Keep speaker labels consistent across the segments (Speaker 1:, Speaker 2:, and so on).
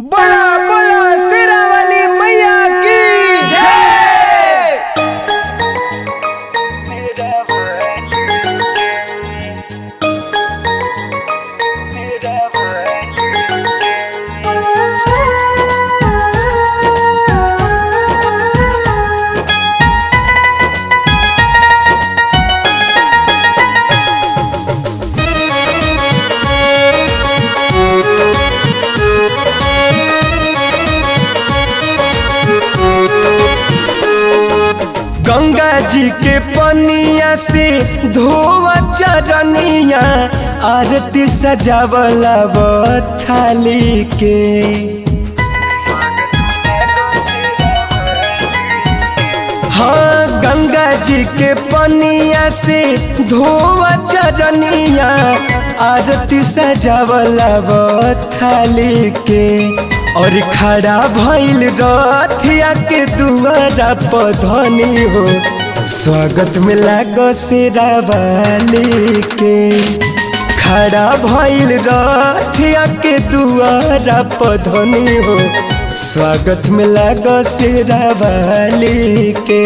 Speaker 1: बड़ा बड़ा सिरा वाली मैया की जय गंगा जी के पनिया से धोवा चरनिया आरती सजावला थाली के हाँ गंगा जी के पनिया से धोवा चरनिया आरती सजावला थाली के और खड़ा भइल रथिया के दुआरा पधनी हो स्वागत में लागो सेरा वाली के खड़ा भइल रथिया के दुआरा पधनी हो स्वागत में लागो सेरा वाली के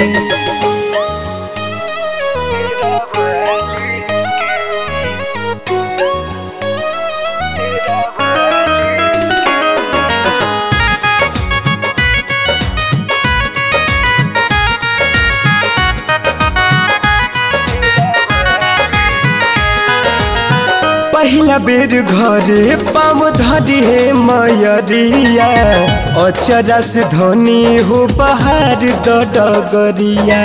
Speaker 1: पहिला बेर घरे पाम धरी हे मयरिया अचरा से धनी हो बहार डगरिया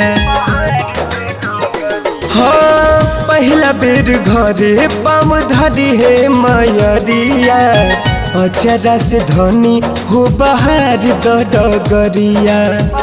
Speaker 1: हाँ पहिला बेर घरे पाम धरी हे मयरिया अचरा से धनी हो बहार डगरिया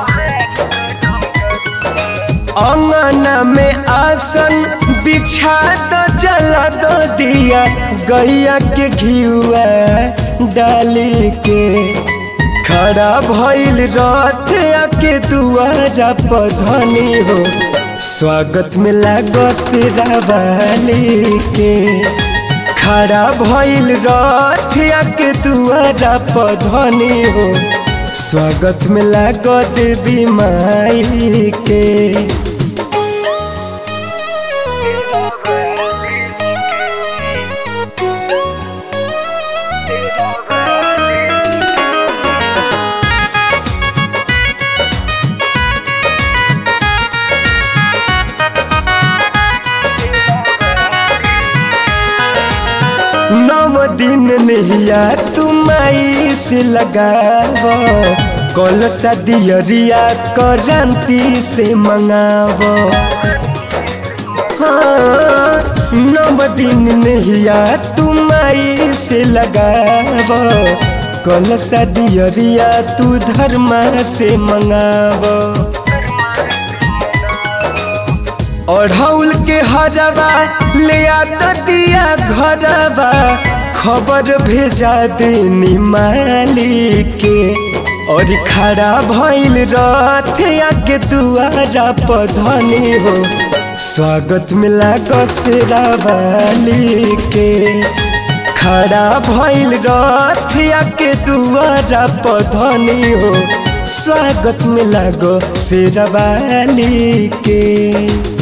Speaker 1: अंगना में आसन बिछा दो जला दो दिया गैया के घियुआ डाली के खड़ा भइल रथ के दुआरा पधनी हो स्वागत में लागो सिरा वाली के खड़ा भइल रथ के दुआरा पधनी हो स्वागत में लागो देवी माई के नव दिन नहिया तुम आई से लगाव कल सदियरिया करंती से मंगाव हाँ, नव दिन नहिया तुम आई से लगाव कल सदियरिया तू धर्मा से मंगाव अढ़ौल के हरवा ले आ दिया घरवा खबर भेजा देनी माली के और खड़ा भइल रथ के दुआरा पधनी हो स्वागत में लागो सेरा वाली के खड़ा भइल रथ के दुआरा पधनी हो स्वागत में लागो सेरा वाली के